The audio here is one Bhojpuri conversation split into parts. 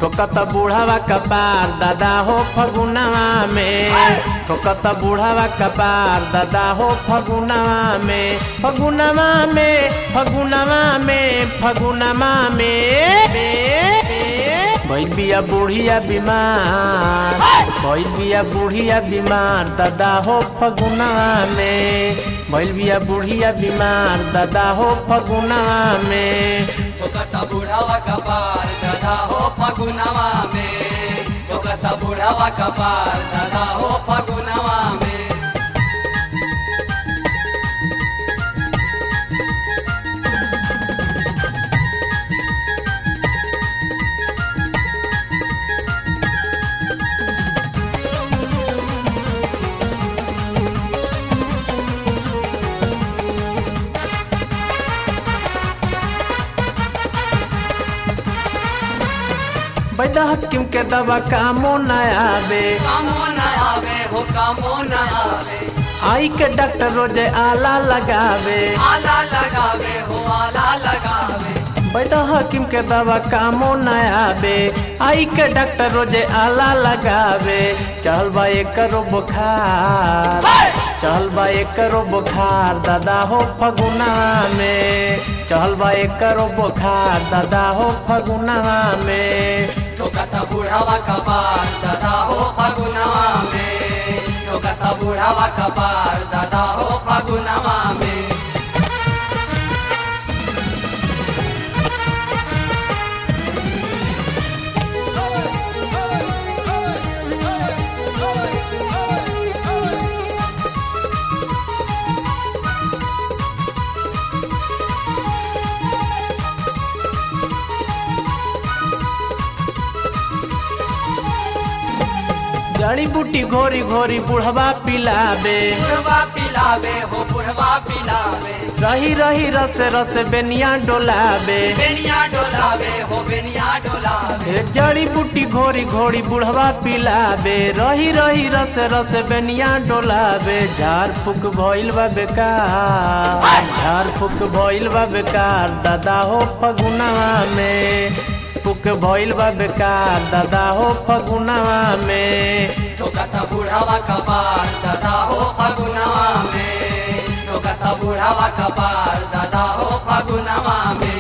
ठोकत बूढ़ावा कपार दादा हो फगुनवा में ठोकत बूढ़ावा कपार दादा हो फगुनवा में फगुनवा में फगुनवा में फगुनवा में भइल बिया बुढ़िया बीमार भइल बिया बुढ़िया बीमार दादा हो फगुनवा में भइल बिया बुढ़िया बीमार दादा हो फगुनवा में ठोकता बुढ़ावा कपार दादा हो फगुनवा में ठोकता बुढ़ावा कपार दादा हो फगुनवा में बैदा हकीम के दवा कामो न आवे कामो न आवे हो कामो न आवे आई के डॉक्टर रोजे आला लगावे आला लगावे हो आला लगावे बैदा हकीम के दवा कामो न आवे आई के डॉक्टर रोजे आला लगावे चल बा करो बुखार चल बा करो बुखार दादा हो फगुना में चल बा करो बुखार दादा हो फगुना में ठोकता बुढ़ावा कपार दादा हो फगुनवा में ठोकता बुढ़ावा कपार दादा हो फगुनवा में जड़ी बूटी घोरी घोरी बुढ़वा पिलावे बुढ़वा पिलावे हो बुढ़वा पिलावे रही रही रस रस बेनिया डोलावे बेनिया डोलावे हो बेनिया डोलावे ए जड़ी बूटी घोरी घोरी बुढ़वा पिलावे रही रही रस रस बेनिया डोलावे झाड़ फूक भइल बा बेकार झाड़ फूक भइल बा बेकार दादा हो फगुनवा में फूक भइल बा बेकार दादा हो फगुनवा में ठोकता बुढ़ावा कपार दादा हो फगुनवा में ठोकता बुढ़ावा कपार दादा हो फगुनवा में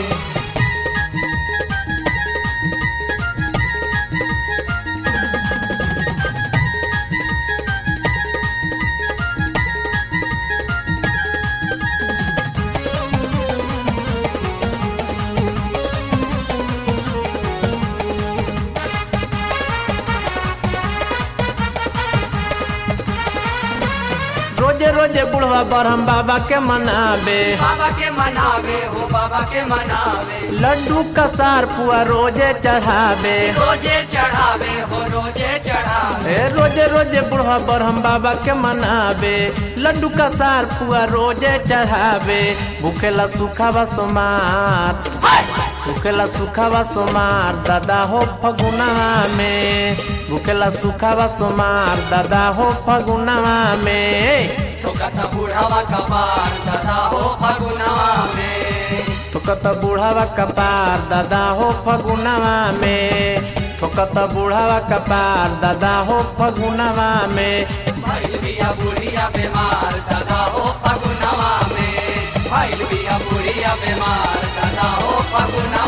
रोजे रोजे बुढ़वा बरहम बाबा के मनावे बाबा के मनावे हो बाबा के मनावे लड्डू का सार पुआ रोजे चढ़ावे रोजे चढ़ावे हो रोजे चढ़ावे ए रोजे रोजे बुढ़वा बरहम बाबा के मनावे लड्डू का सार पुआ रोजे चढ़ावे भूखेला सुखावा सोमार भूखेला सुखावा सोमार दादा हो फगुनवा में भूखेला सुखावा सोमार दादा हो फगुनवा में ठोकता बुढ़ावा कपार दादा हो फगुनवा में ठोकत बुढ़ावा कपार दादा हो फगुनवा में ठोकत बुढ़ावा कपार दादा हो फगुनवा में भइल बिया बुढ़िया बीमार दादा हो फगुनवा में भइल बिया बुढ़िया बीमार दादा हो फगुनवा